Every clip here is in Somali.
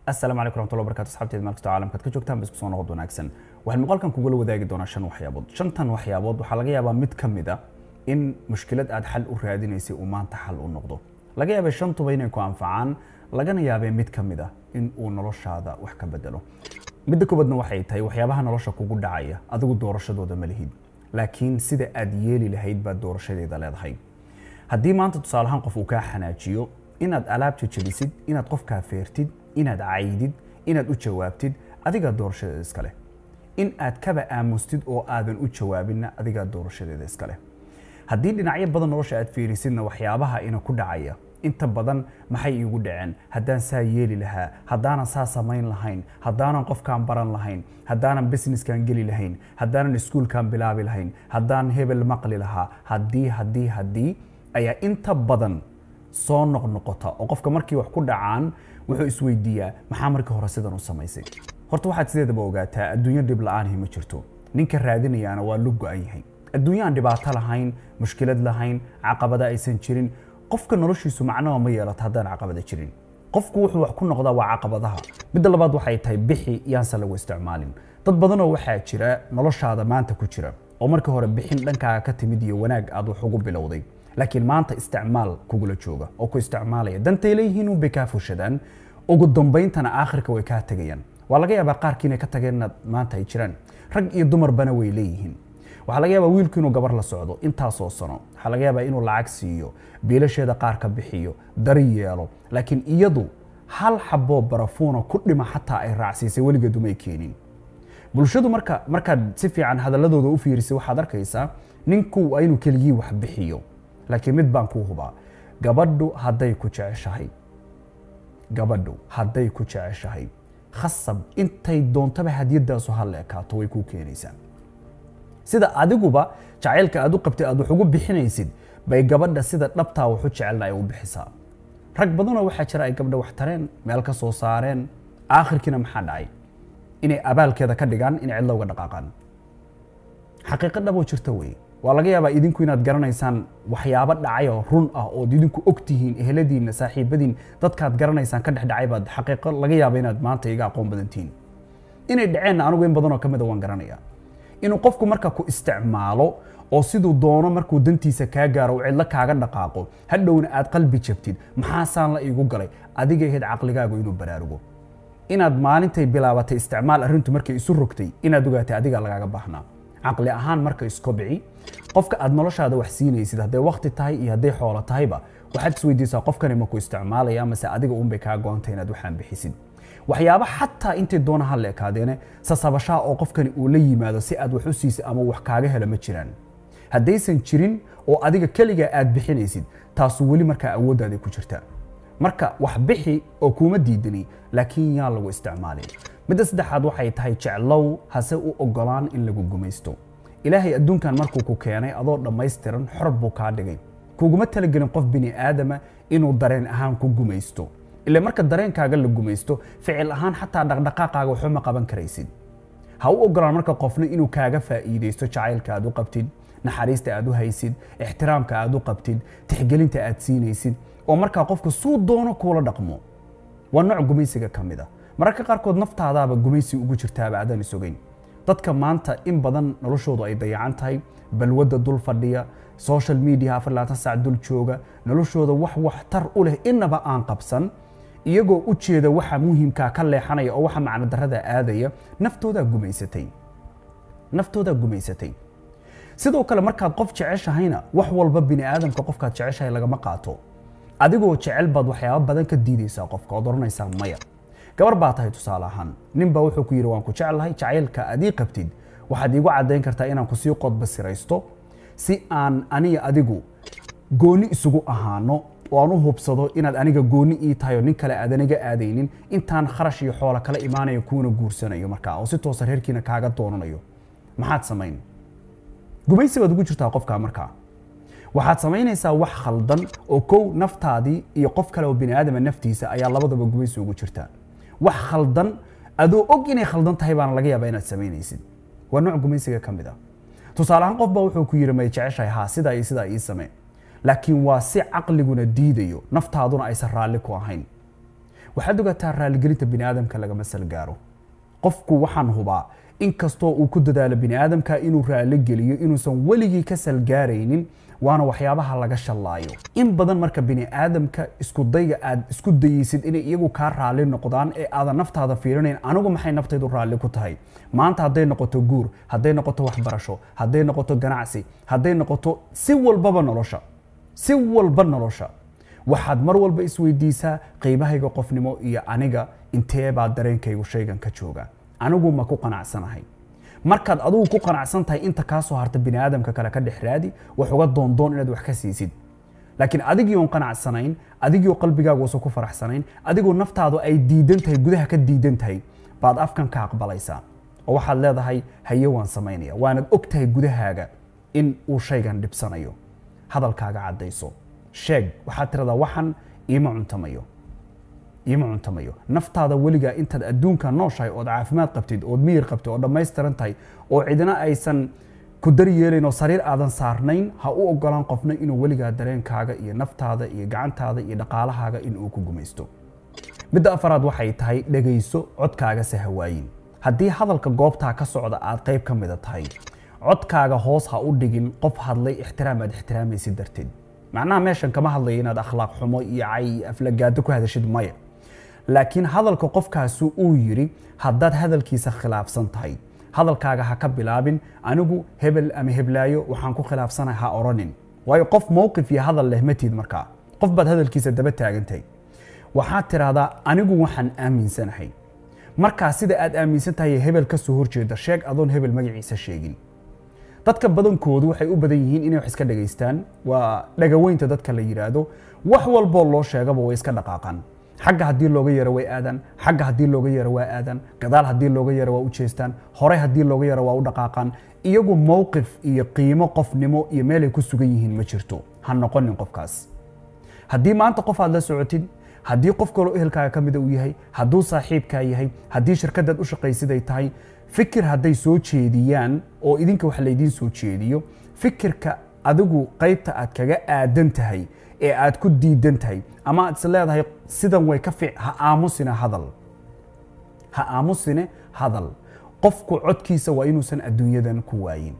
asalaamu calaykum raxmatullahi wabarakatu asxaabteeda meel kastoo caalamkaad ka joogtaan ba isku soo noqod wanaagsan waxaan muuqaalkan kugula wadaagi doonaa shan waxyaabood shantan waxyaabood waxaa laga yaabaa mid ka mid a in mushkilad aad xal u raadinaysay uu maanta xal u noqdo laga yaabay shantuba inay ku anfacaan lagana yaabee mid ka mid a in uu noloshaada wax ka bedelo midda koobaadna waxay tahay waxyaabaha nolosha kugu dhacaya adigu doorashadooda ma lihid laakiin sida aad yeeli lahayd baad doorashadeeda leedahay haddii maanta tusaale ahaan qof uu kaa xanaajiyo inaad alaabta jebisid inaad qofkaa feertid inaad caydid inaad u jawaabtid adigaa doorashadeeda iskale in aad kaba aamustid oo aadan u jawaabinna adigaa doorashadeeda iskale haddii dhinacyo badan nolosha aad fiirisidna waxyaabaha ina ku dhacaya inta badan maxay iigu dhaceen haddaan saa yeeli lahaa haddaanan saa samayn lahayn haddaanan qofkaan baran lahayn haddaanan businesskan geli lahayn haddaanan iskuulkan bilaabi lahayn haddaan hebel maqli lahaa haddii haddii haddii ayaa inta badan soo noqnoqota oo qofka markii wax ku dhacaan wuxuu isweydiiyaa maxaa markii hore sidan u samaysay horta waxaad sideedaba ogaataa adduunyo dhib la-aanhi ma jirto ninka raadinayaana waa lu go-an yahay adduunyo aan dhibaato lahayn mushkilad lahayn caqabada aysan jirin qofka noloshiisu macnaba ma yeelato haddaan caqabada jirin qofku wuxuu wax ku noqdaa waa caqabadaha midda labaad waxay tahay bixi yaanse lagu isticmaalin dad badanoo waxaa jira noloshaada maanta ku jira oo markii hore bixin dhankaaga ka timid iyo wanaag aad wax ugu bilowday laakiin maanta isticmaal kugula jooga oo ku isticmaalaya dantay leeyihiin unbay kaa fushadaan ugu dambayntana aakhirka way kaa tegayaan waa laga yaabaa qaarkii inay ka tageen inaad maanta ay jiraan rag iyo dumarbana way leeyihiin waxaa laga yaabaa wiilku inuu gabar la socdo intaasoo sano waxaa laga yaabaa inuu lacag siiyo biilasheeda qaar ka bixiyo dari yeelo laakiin iyadu hal xaboo barafuuna ku dhima xataa ay raacsiisay weligeedu may keenin bulshadu marka markaad si fiican hadaladooda u fiirisay waxaad arkaysaa ninku waa inuu keligii wax bixiyo laakiin mid baan kuu hubaa gabadhu hadday ku jeceshahay gabadhu hadday ku jeceshahay khasab intay doontaba hadiyadaasu hal ekaato way kuu keenaysaa sida adiguba jacaylka aad u qabtay aad wax ugu bixinaysid bay gabadha sida dhabtaa waxu jecelna ay u bixisaa rag badanoo waxaa jira ay gabdha wax tareen meel ka soo saareen aakhirkiina maxaa dhacay inay abaalkeeda ka dhigaan inay cidla uga dhaqaaqaan xaqiiqo dhaboo jirta wey waa laga yaabaa idinku inaad garanaysaan waxyaabo dhacayoo run ah ood idinku og tihiin eheladiinna saaxiibadiin dadkaad garanaysaan ka dhex dhacay baad xaqiiqo laga yaaba inaad maanta iga aqoon badan tihiin inay dhaceenna anigu in badanoo ka mida waan garanayaa inuu qofku marka ku isticmaalo oo siduu doono markuu dantiisa kaa gaaro uu cidlo kaaga dhaqaaqo hadhowna aad qalbi jabtid maxaasaan la iigu galay adiga ahayd caqligaagu inuu baraarugo inaad maalintay bilaabatay isticmaal arrintu markay isu rogtay inaad ogaatay adigaa lagaaga baahnaa caqli ahaan marka iskobici qofka aad noloshaada wax siinaysid hadday wakti tahay iyo hadday xoolo tahayba waxaad isweydiisaa qofkani maku isticmaalaya mase adiga uunbay kaa go-antay inaad waxaan bixisid waxyaaba xataa intay doona ha la ekaadeene sasabashaa oo qofkani uu la yimaado si aad wax u siisay ama wax kaaga helo ma jiraan haddaysan jirin oo adiga keligaa aad bixinaysid taasu weli markaa awoodaaday ku jirtaa marka wax bixi oo kuuma diidani laakiin yaan lagu isticmaalin midda saddexaad waxay tahay jeclow hase u ogolaan in lagu gumaysto ilaahay adduunkan markuu ku keenay adoo dhammaystiran xor buu kaa dhigay kuguma talagelin qof bini aadama inuu dareen ahaan ku gumaysto ila marka dareenkaaga la gumaysto ficil ahaan xataa dhaqdhaqaaqaaga waxba ma qaban karaysid ha u ogolaan marka qofna inuu kaaga faa'iidaysto jacaylka aad u qabtid naxariista aad u haysid ixtiraamka aad u qabtid tixgelinta aad siinaysid oo markaa qofka suu doono kuula dhaqmo waa nooc gumaysiga ka mid a mararka qaarkood naftaadaaba gumaysi ugu jirtaaba aadaan isogeyn dadka maanta in badan noloshoodu ay dayacan tahay balwadda dul fadhiya social media afar labaatan saac dul jooga noloshooda wax waxtar u leh inaba aan qabsan iyagoo u jeeda waxa muhimkaa ka leexanaya oo waxa macno darada aadaya naftoodaa gumaysatay naftoodaa gumaysatay sidoo kale markaad qof jeceshahayna wax walba bini aadamka qofkaad jeceshahay lagama qaato adigoo jecel baad waxyaabo badan ka diidaysaa qofka ood oranaysaa maya gabar baa tahay tusaale ahaan nin baa wuxuu ku yidhi waan ku jeclahay jacaylka aad ii qabtid waxaad iigu caddayn kartaa inaan kusii qodbasiraysto si aan aniga adigu gooni isugu ahaano oo aan u hubsado inaad aniga gooni ii tahay oo nin kale aad aniga aadaynin intaan kharash iyo xoolo kala imaanayo kuuna guursanayo markaa oo si toosa reerkiina kaaga doonanayo maxaad samayn gumaysi baad ugu jirtaa qofkaa markaa waxaad samaynaysaa wax khaldan oo kow naftaadii iyo qof kale oo bini aadama naftiisa ayaa labadaba gumaysi ugu jirtaa wax khaldan adoo og inay khaldan tahay baana laga yaabaa inaad samaynaysid waa nooc gumaysiga ka mid ah tusaale ahaan qof baa wuxuu ku yidhi may jeceshahay haa sidaa iyo sidaa ii samee laakiin waa si caqliguna diidayo naftaaduna aysan raalli ku ahayn waxaad ogaataa raaligelinta bini aadamka lagama salgaaro qofku waxaan hubaa inkastoo uu ku dadaalo bini aadamka inuu raali geliyo inuusan weligii ka salgaaraynin waana waxyaabaha laga shallaayo in badan marka bini aadamka isku dayga aad isku dayeysid inay iyagu kaa raalli noqdaan ee aadan naftaada fiirinayn anigu maxay naftaydu raalli ku tahay maanta hadday noqoto guur hadday noqoto waxbarasho hadday noqoto ganacsi hadday noqoto si walbaba nolosha si walba nolosha waxaad mar walba isweydiisaa qiimahayga qofnimo iyo aniga intee baa dareenkaygu shaygan ka jooga anigu ma ku qanacsanahay markaad adigu ku qanacsan tahay inta kaa soo harta bini aadamka kale ka dhex raadi wax uga doondoon inaad wax ka siisid laakiin adigii oon qanacsanayn adigii oo qalbigaagu uusan ku faraxsanayn adigoo naftaadu ay diidan tahay gudaha ka diidan tahay baad afkan ka aqbalaysaa oo waxaad leedahay haye waan samaynaya waanad og tahay gudahaaga in uu shaygan dhibsanayo hadalkaaga caddayso sheeg waxaad tiradaa waxan iima cuntamayo iima cuntamayo naftaada weligaa intaad adduunka nooshahay ood caafimaad qabtid ood miyir qabtid oo dhammaystiran tahay oo cidina aysan ku dar yeelayn oo sariir aadan saarnayn ha u ogolaan qofna inuu weligaa dareenkaaga iyo naftaada iyo gacantaada iyo dhaqaalahaaga in uu ku gumaysto midda afaraad waxay tahay dhegayso codkaaga se hawaayin haddii hadalka goobtaa ka socda aad qayb ka mida tahay codkaaga hoos ha u dhigin qof hadlay ixtiraam aad ixtiraamaysid darteed macnaha meeshan kama hadlayo inaad akhlaaq xumo iyo cay iyo aflagaado ku hadashid maya laakiin hadalka qofkaasu uu yidhi haddaad hadalkiisa khilaafsan tahay hadalkaaga ha ka bilaabin anigu hebel ama heblaayo waxaan ku khilaafsanahay ha oranin waayo qof mowqif iyo hadal leh matid markaa qof baad hadalkiisa daba taagantahay waxaad tidhaahdaa anigu waxaan aaminsanahay markaa sida aad aaminsan tahay hebel ka soo horjeeda sheeg adoon hebel magaciisa sheegin dadka badankoodu waxay u badan yihiin inay wax iska dhagaystaan waa dhagaweynta dadka la yidhaahdo wax walboo loo sheegaba way iska dhaqaaqaan xagga haddii looga yaro way aadaan xagga haddii looga yaro waa aadaan gadaal haddii looga yaro waa u jeestaan horey haddii looga yaro waa u dhaqaaqaan iyagu mowqif iyo qiimo qofnimo iyo meelay ku sugan yihiin ma jirto ha noqonin qofkaas haddii maanta qof aad la socotid haddii qof kaloo ehelkaaga ka mida uu yahay hadduu saaxiibkaa yahay haddii shirkadaad u shaqaysid ay tahay fikir hadday soo jeediyaan oo idinka wax laydiin soo jeediyo fikirka adigu qaybta aad kaga aadan tahay ee aad ku diidan tahay ama aad is leedahay sidan way ka fiic ha aamusine hadal ha aamusine hadal qofku codkiisa waa inuusan adduunyadan ku waayin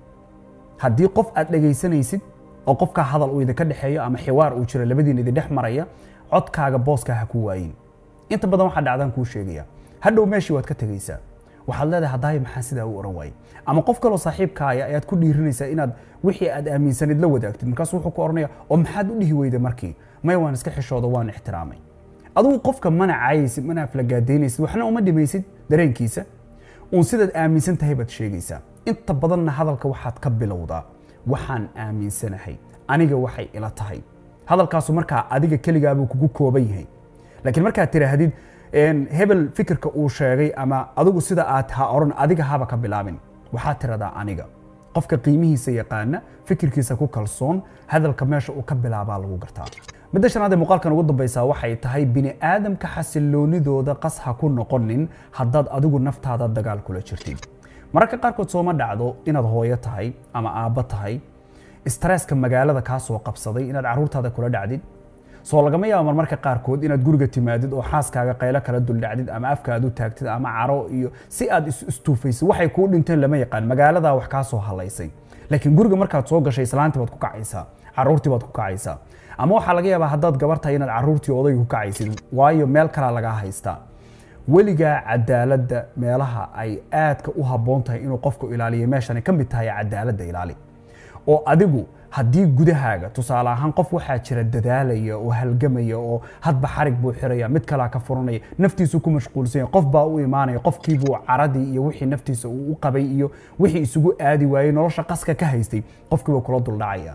haddii qof aad dhegaysanaysid oo qofkaa hadal uu idinka dhexeeyo ama xiwaar uu jiro labadiin idin dhex maraya codkaaga booska ha ku waayin inta badan waxaa dhacdaan kuu sheegaya hadhow meeshii waad ka tegaysaa waxaad leedahay haddaaya maxaa sidaa u oran waayey ama qof kaloo saaxiibkaaya ayaad ku dhiirinaysaa inaad wixii aad aaminsanid la wadaagtid markaasu wuxuu ku oranaya oo maxaad u dhihi weyda markii maya waan iska xishooda waan ixtiraamay adigu qofka mana caayaysid mana aflagaadaynaysid waxna uma dhimaysid dareenkiisa uun sidaad aaminsan tahay baad sheegaysaa inta badanna hadalka waxaad ka bilowdaa waxaan aaminsanahay aniga waxay ila tahay hadalkaasu markaa adiga keligaabuu kugu kooban yahay laakiin markaad tiraahdid hebel fikirka uu sheegay ama adigu sida aad ha oran adiga haba ka bilaabin waxaad tiradaa aniga qofka qiimihiisa yaqaana fikirkiisa ku kalsoon hadalka meesha uu ka bilaabaa lagu gartaa midda shanaad ee muuqaalkan ugu dambaysaa waxay tahay bini aadamka xasiloonidooda qas ha ku noqonin haddaad adigu naftaada dagaal kula jirtid mararka qaarkood sooma dhacdo inaad hooyo tahay ama aabbo tahay stresska magaalada kaa soo qabsaday inaad carruurtaada kula dhacdid soo lagama yaabo marmarka qaarkood inaad guriga timaadid oo xaaskaaga qaylo kala duldhacdid ama afka aad u taagtid ama caro iyo si aad istuufaysid waxay kuu dhinteen lama yaqaan magaaladaa wax kaa soo halaysay laakiin guriga markaad soo gashay islaantii baad ku kacaysaa carruurtii baad ku kacaysaa ama waxaa laga yaabaa haddaad gabar tahay inaad carruurtii odayga ku kacaysid waayo meel kalaa lagaa haystaa weligaa cadaaladda meelaha ay aadka u habboon tahay inuu qofku ilaaliyo meeshan ka mid tahay cadaaladda ilaali oo adigu haddii gudahaaga tusaale ahaan qof waxaa jira dadaalaya oo halgamaya oo hadba xarig buu xiraya mid kalaa ka furanaya naftiisu ku mashquulsanya qof baa u imaanaya qofkiibuu caradii iyo wixii naftiisa uu u qabay iyo wixii isugu aadi waayey nolosha qaska ka haystay qofkiibuu kula duldhacaya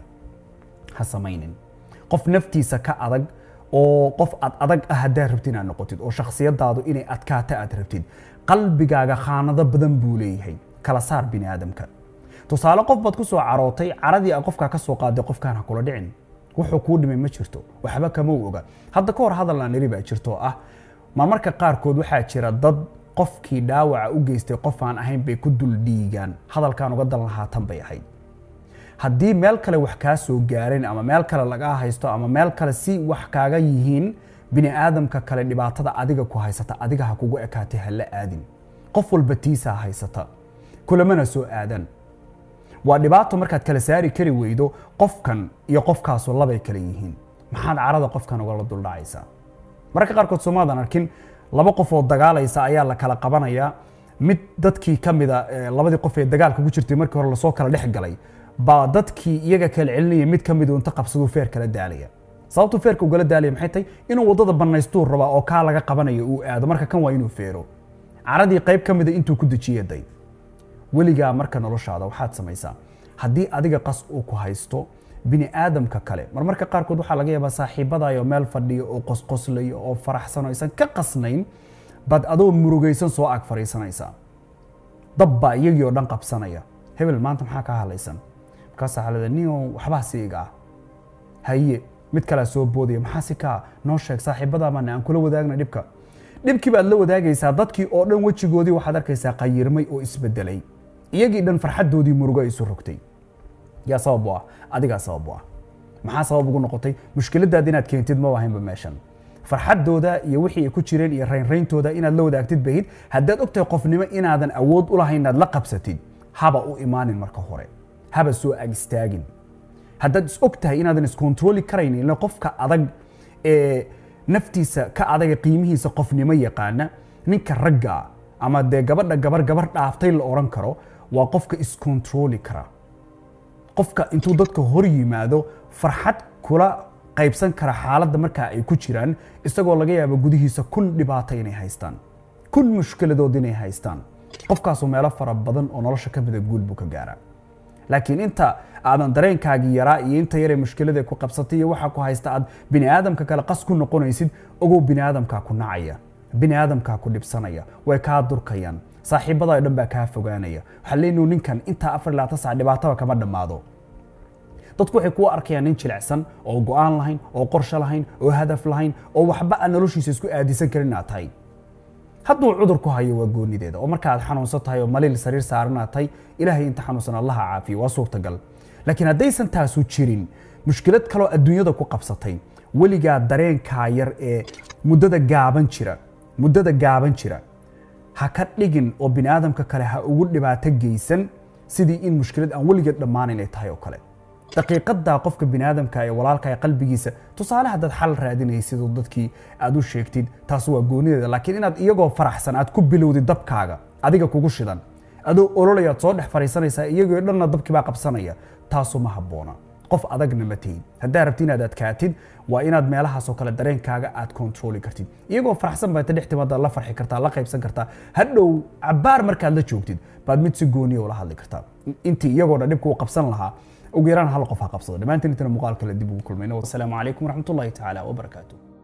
ha samaynin qof naftiisa ka adag oo qof aad adag ah haddaad rabtid inaad noqotid oo shakhsiyadaadu inay adkaata aad rabtid qalbigaaga khaanado badan buu leeyahay kala saar bini aadamka tusaale qof baad ku soo carootay caradii a qofkaa ka soo qaaday qofkaan ha kula dhicin wuxuu kuu dhimay ma jirto waxba kama u oga hadda ka hor hadal aan iri baa jirto ah marmarka qaarkood waxaa jira dad qofkii dhaawaca u geystay qof aan ahayn bay ku dul dhiigaan hadalkaan uga dan lahaa tan bay ahayd haddii meel kale wax kaa soo gaareen ama meel kale lagaa haysto ama meel kale si wax kaaga yihiin bini aadamka kale dhibaatada adiga ku haysata adiga ha kugu ekaatay ha la aadin qof walba tiisaa haysata kulamana soo aadan waa dhibaato markaad kala saari kari weydo qofkan iyo qofkaasu labay kale yihiin maxaad carada qofkan ugala duldhacaysaa mararka qaarkood soomaadan arkin laba qof oo dagaalaysa ayaa la kala qabanayaa mid dadkii ka mida labadii qof ee dagaalka ku jirtay markii hore lasoo kala dhex galay baa dadkii iyaga kala celinaya mid ka midu inta qabsaduu feer kala daalaya sababtuu feerka ugala daalaya maxay tahay inuu waddada bannaystuu rabaa oo kaa laga qabanayo uu aado marka kan waa inuu feero caradii qayb ka mida intuu ku dejiye day weligaa marka noloshaada waxaad samaysaa haddii adiga qas uu ku haysto bini aadamka kale marmarka qaarkood waxaa laga yaabaa saaxiibadayo meel fadhiyo oo qosqoslayo oo faraxsan oo aysan ka qasnayn baad adoo murugaysan soo ag fariisanaysaa dab baa iyagii oo dhan qabsanaya hebel maanta maxaa kaa hadlaysan markaasaa xalada nio waxbaa siiga ah haye mid kalea soo boodaya maxaa si kaa noo sheeg saaxiibadaa maana aan kula wadaagna dhibka dhibkii baad la wadaagaysaa dadkii oo dhan wejigoodii waxaad arkaysaa qayirmay oo isbedelay iyagii dhan farxaddoodii murugo ay isu rogtay yaa sabab u ah adigaa sabab u ah maxaa sabab ugu noqotay mushkiladaad inaad keentid ma ahaynba meeshan farxaddooda iyo wixii ay ku jireen iyo raynrayntooda inaad la wadaagtid bahid haddaad ogtahay qofnimo inaadan awood u lahayn inaad la qabsatid haba u imaanin marka hore haba soo ag istaagin haddaad is og tahay inaadan iskontroli karaynin ila qofka adag ee naftiisa ka adaga qiimihiisa qofnimo yaqaana ninka ragga ama dee gabadha gabar gabar dhaaftay la oran karo waa qofka iskontroli kara qofka intuu dadka hor yimaado farxad kula qaybsan kara xaaladda markaa ay ku jiraan isagoo laga yaabo gudihiisa kun dhibaato inay haystaan kun mushkiladood inay haystaan qofkaasu meelo fara badan oo nolosha ka mida guul buu ka gaaraa laakiin inta aadan dareenkaagii yaraa iyo inta yaree mushkilada ku qabsatay iyo waxaa ku haysta aad bini aadamka kale qas ku noqonaysid ogow bini aadamkaa ku nacaya bini aadamkaa ku dhibsanaya way kaa durkayaan saaxiibada dhan baa kaa fogaanaya waxaa leenuu ninkan intaa afar ilaa tasac dhibaataba kama dhammaado dadku waxay kuwa arkayaan nin jilicsan oo go-aan lahayn oo qorshe lahayn oo hadaf lahayn oo waxba aan noloshiisa isku aadisan karin inaad tahay hadduu cudur ku hayo waa goonideeda oo marka aad xanuunsan tahay oo maliil sariir saaran aad tahay ilaahay inta xanuunsan allaha caafiyo waa suurtagal laakiin haddaysan taasu jirin mushkilad kaloo adduunyada ku qabsatay weligaa dareenkaa yar ee muddada gaaban jira muddada gaaban jira ha ka dhigin oo bini aadamka kale ha ugu dhibaato geysan sidii in mushkilad aan weligeed dhammaanayn ay tahay oo kale daqiiqadaa qofka bini aadamka ee walaalka ee qalbigiisa tusaale haddaad xal raadinaysid oo dadkii aad u sheegtid taas waa goonideeda laakiin inaad iyagoo faraxsan aad ku bilowdid dabkaaga adiga kugu shidan adoo ololayaad soo dhex fariisanaysaa iyagoo dhanna dabkii baa qabsanaya taasu ma habboona qof adagna ma tihid haddaa rabti inaad adkaatid waa inaad meelahaasoo kale dareenkaaga aad kontroli kartid iyagoo faraxsan baad dhex timaadaad la farxi kartaa la qaybsan kartaa hadhow cabaar markaad la joogtid baad mid si gooniya ula hadli kartaa intii iyagoo dhan dhibka u qabsan lahaa ugu yaraan hal qof ha qabsado dhammaantiin intana muuqaal kale dib ugu kulmayno wasalaamu calaykum waraxmatullahi tacaala wabarakaatuh